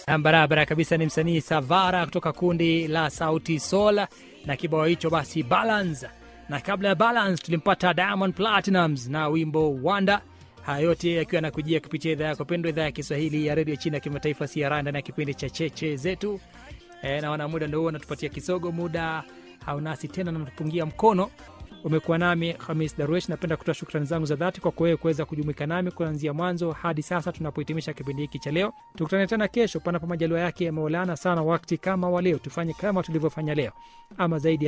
Barabara kabisa, ni msanii Savara kutoka kundi la Sauti Sol na kibao hicho basi Balance, na kabla ya Balance tulimpata Diamond Platinums na wimbo Wanda. Haya yote yakiwa yanakujia kupitia idhaa yako pendwa, idhaa ya Kiswahili ya redio chini ya kimataifa CRA, ndani ya kipindi cha cheche zetu. E, naona muda ndo huo natupatia kisogo, muda haunasi tena, natupungia mkono. Umekuwa nami Hamis Darwesh. Napenda kutoa shukrani zangu za dhati kwako wewe kuweza kujumuika nami kuanzia mwanzo hadi sasa tunapohitimisha kipindi hiki cha leo. Tukutane tena kesho, panapo majaliwa yake ya Maulana sana wakati kama wa leo. Tufanye kama tulivyofanya leo, ama zaidi